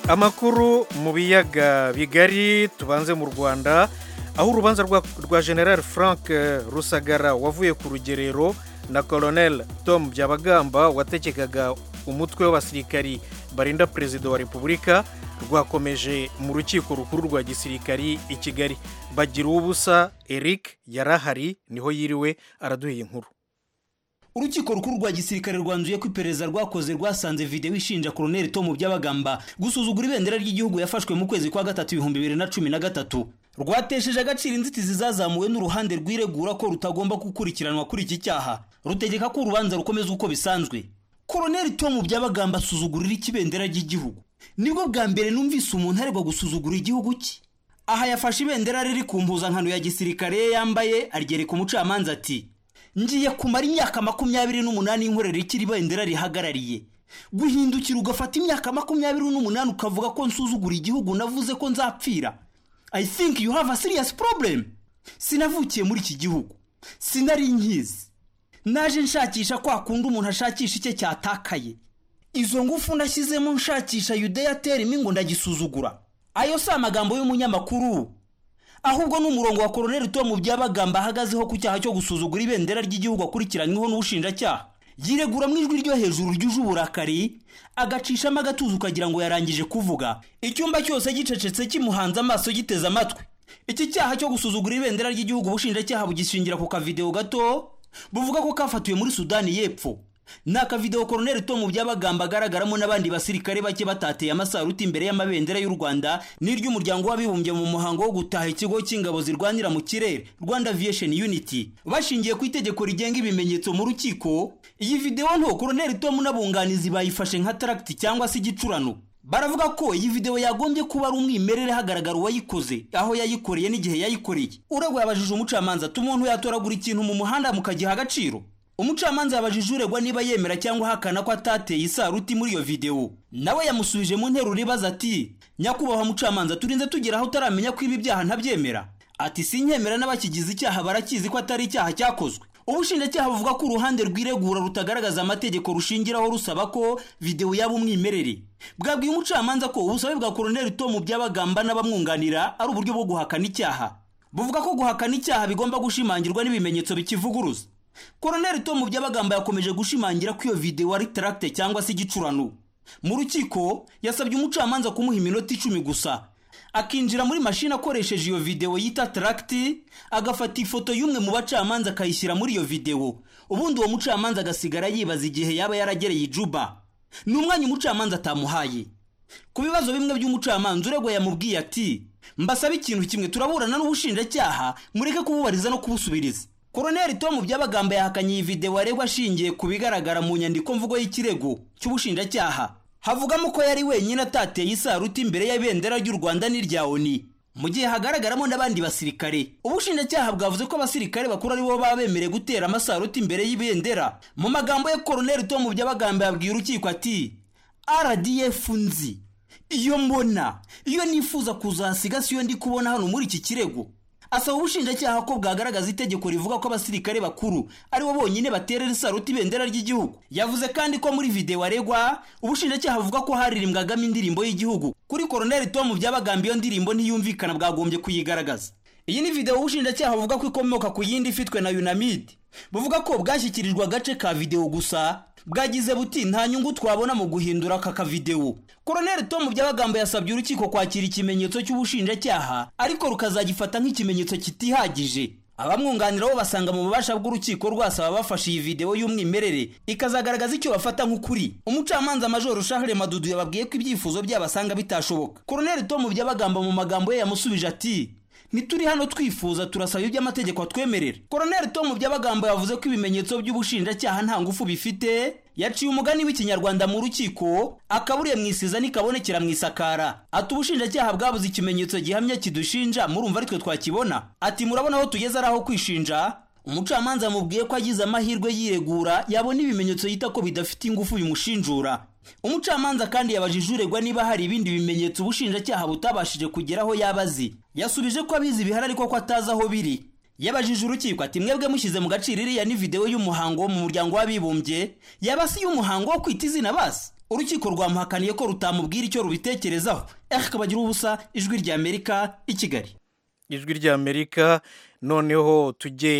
amakuru mu biyaga bigari tubanze mu rwanda aho urubanza rwa general frank rusagara wavuye ku rugerero na colonel tom byabagamba wategekaga umutwe w'abasirikari barinda perezida wa repubulika rwakomeje mu rukiko rukuru rwa gisirikari i kigali bagira ubusa eric yarahari niho yiriwe araduha inkuru urukiko rukuru rwa gisirikare rwanzuye ko iperereza rwakoze rwasanze videwo ishinja koroneli tomu byabagamba gusuzugura ibendera ry'igihugu yafashwe mu kwezi kwa gatatu ibihumbi bibiri na cumi na gatatu rwatesheje agaciro inzitizi zazamuwe n'uruhande rwiregura ko rutagomba gukurikiranwa kuri iki cyaha rutegeka ko urubanza rukomeza uko bisanzwe koroneli tomu byabagamba asuzugurira ikibendera ry'igihugu nibwo bwa mbere numvise umuntu aregwa gusuzugura igihugu cye aha yafashe ibendera riri ku mpuzankano ya gisirikare ye yambaye aryereka umucamanza ati ngiye kumara imyaka makumyabiri n'umunani y'inkorera ikiri bendera rihagarariye guhindukira ugafata imyaka makumyabiri n'umunani ukavuga ko nsuzugura igihugu navuze ko nzapfira i think you have a serious problem sinavukiye muri iki gihugu sinari nkizi naje nshakisha kwa kundi umuntu ashakisha icye cyatakaye izo ngufu nashyizemo nshakisha yudeya terimo ngo ndagisuzugura ayo si amagambo y'umunyamakuru ahubwo ni umurongo wa koroneli tom byabagamba ahagazeho ku cyaha cyo gusuzugura ibendera ry'igihugu akurikiranyweho n'ubushinjacyaha yiregura mu ijwi ryo hejuru ryuje uburakari agacishamo agatuza ukagira ngo yarangije kuvuga icyumba cyose gicecetse kimuhanze amaso giteze amatwi iki cyaha cyo gusuzugura ibendera ry'igihugu ubushinjacyaha bugishingira ku kavidewo gato buvuga ko kafatiwe muri sudani y'epfo ni akavidewo koroneli tom byabagamba agaragaramo n'abandi basirikare bake batateye amasaruti imbere y'amabendera y'u rwanda n'iry'umuryango w'abibumbye mu muhango wo gutaha ikigo cy'ingabo zirwanira mu kirere rwanda aviation unity bashingiye ku itegeko rigenga ibimenyetso mu rukiko iyi videwo nto koroneli tom n'abunganizi bayifashe nka taragiti cyangwa se igicurano baravuga ko iyi videwo yagombye kuba ari umwimerere hagaragara uwayikoze aho yayikoreye n'igihe yayikoreye uragwa yabajije umucamanza ati umuntu yatoragura ikintu mu muhanda mukagiha agaciro umucamanza yabajije uregwa niba yemera cyangwa ahakana ko atateye isaruti muri iyo videwo nawe yamusubije mu nteruro ibaza ati nyakubahwa mucamanza turinze tugera aho utaramenya ko ibi byaha ntabyemera ati sinyemera n'abakigize icyaha barakizi ko atari icyaha cyakozwe ubushinjacyaha buvuga ko uruhande rwiregura rutagaragaza amategeko rushingiraho rusaba ko videwo yaba umwimerere bwabwiye umucamanza ko ubusabe bwa koroneli tomu byabagamba n'abamwunganira ari uburyo bwo guhakana icyaha buvuga ko guhakana icyaha bigomba gushimangirwa n'ibimenyetso bikivuguruza koroneli tomu byabagamba yakomeje gushimangira ko iyo videwo ari taragite cyangwa se igicurano mu rukiko yasabye umucamanza kumuha iminota icumi gusa akinjira muri mashini akoresheje iyo videwo yita taragiti agafata ifoto y'umwe mu bacamanza akayishyira muri iyo videwo ubundi uwo mucamanza agasigara yibaza igihe yaba yaragereye ijuba ni umwanya umucamanza atamuhaye ku bibazo bimwe by'umucamanza uregwa yamubwiye ati mbasaba ikintu kimwe turaburana n'ubushinjacyaha mureke kububariza no kubusubiriza koroneli tomu byabagamba yahakanye iyi videwo aregwa ashingiye ku bigaragara mu nyandiko mvugo y'ikirego cy'ubushinjacyaha havugamo ko yari wenyine atateye isaruti imbere y'ibendera ry'u rwanda n'irya oni mu gihe hagaragaramo n'abandi basirikare ubushinjacyaha bwavuze ko abasirikare bakuru aribo baba bemerewe gutera amasaruti imbere y'ibendera mu magambo ya koroneli tomu byabagamba yabwiye urukiko ati rdf nzi iyo mbona iyo nifuza kuzahasiga si yo ndi kubona hano muri iki kirego asaba ubushinjacyaha ko bwagaragaza itegeko rivuga ko abasirikare bakuru aribo bonyine baterera isaruti ibendera ry'igihugu yavuze kandi ko muri videwo aregwa ubushinjacyaha buvuga ko haririmbwagamo indirimbo y'Igihugu kuri koroneli tomu byabagamba iyo ndirimbo ntiyumvikana bwagombye kuyigaragaza iyi ni videwo ubushinjacyaha buvuga ko ikomoka ku yindi ifitwe na unamid buvuga ko bwashyikirijwe agace ka videwo gusa bwagize buti nta nyungu twabona mu guhindura aka kavidewo koroneli tom byabagamba yasabye urukiko kwakira ikimenyetso cy'ubushinjacyaha ariko rukazagifata nk'ikimenyetso kitihagije abamwunganira bo basanga mu bubasha bw'urukiko rwasaba bafashe iyi videwo y'umwimerere ikazagaragaza icyo bafata nk'ukuri umucamanza majoro shahere madudu yababwiye ko ibyifuzo byabasanga bitashoboka koroneli tom byabagamba mu magambo ye yamusubije ati ntituri hano twifuza turasaba ibyo amategeko atwemerera koroneli tom by'abagambo yavuze ko ibimenyetso by'ubushinjacyaha nta ngufu bifite yaciye umugani w'ikinyarwanda mu rukiko akaburiye mu isiza nikabonekera mu isakara ati ubushinjacyaha bwabuze ikimenyetso gihamya kidushinja murumva aritwe twakibona ati murabona aho tugeze ari aho kwishinja umucamanza amubwiye ko agize amahirwe yiregura yabona ibimenyetso yita ko bidafite ingufu bimushinjura umucamanza kandi yabajije uregwa niba hari ibindi bimenyetso ubushinjacyaha butabashije kugeraho yaba azi yasubije ko abizi bihari ariko ko atazi aho biri yabajije urukiko ati mwebwe mushyize mu gaciro iriya ni videwo y'umuhango wo mu muryango w'abibumbye yaba si iy'umuhango wo kwita izina basi urukiko rwamuhakaniye ko rutamubwira icyo rubitekerezaho ariko bagira ubusa ijwi ry'amerika i kigali ijwi ry'amerika noneho tujye